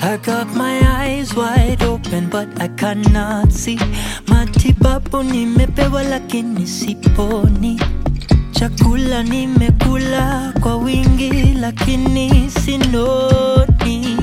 I got my eyes wide open but I cannot see. Matibabu nimepewa lakini siponi. Chakula nimekula kwa wingi lakini sinoni.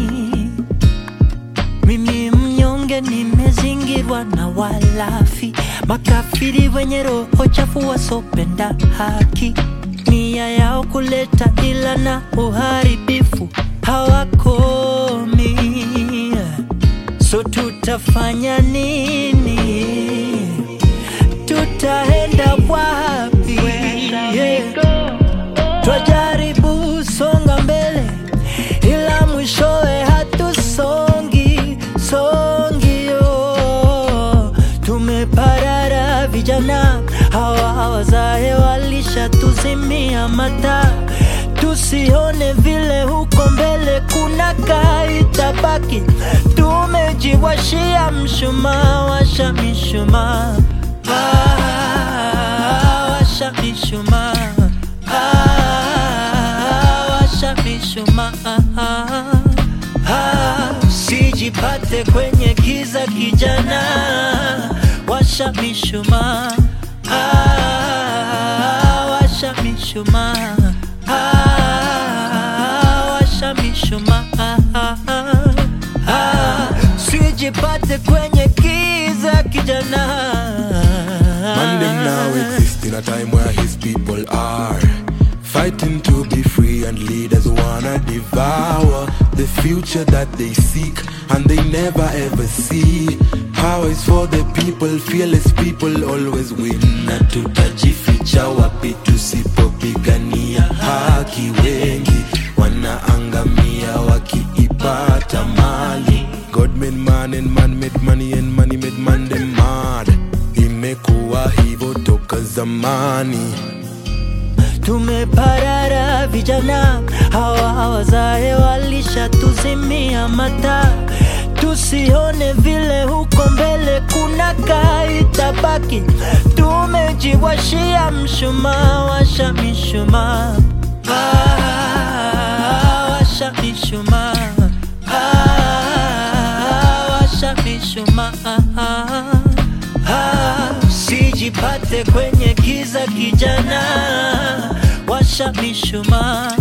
Mimi mnyonge nimezingirwa na walafi, makafiri wenye roho chafu wasopenda haki, nia yao kuleta ila na uharibifu hawakomi. So tutafanya nini? Tutaenda wapi? Yeah. Twajaribu songa mbele, ila mwishowe hatusongi songi. Oh, tumeparara vijana hawa wazae walishatuzimia mata, tusione vile huko mbele kuna kaitabaki. Tumejiwashia mshumaa, washa mishumaa, ah, washa mishumaa Ah, washa mishumaa Ah, sijipate kwenye giza kijana, washa mishumaa Ah, washa mishumaa Ah, washa mishumaa Ah, sijipate kwenye giza kijana Man, them now exist in a time where his people are fighting to be free, and leaders wanna devour the future that they seek and they never ever see. Power is for the people, fearless people always win. Na tutajificha wapi tusipopigania haki? Wengi wanaangamia wakiipata mali. God made man and man made money and money made man them mad. Imekuwa hivyo toka zamani. Tumeparara vijana hawa wazae walishatuzimia mata, tusione vile huko mbele kuna kaitabaki. Tumejiwashia mshumaa, washa mishumaa, ah, washa mishumaa, ah, washa mishumaa Ah, sijipate kwenye giza kijana, washa mishumaa,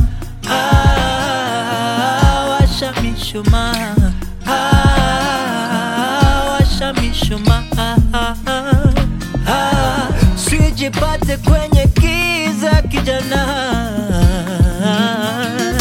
ah, washa mishumaa, ah, washa mishumaa, ah, sijipate kwenye giza kijana.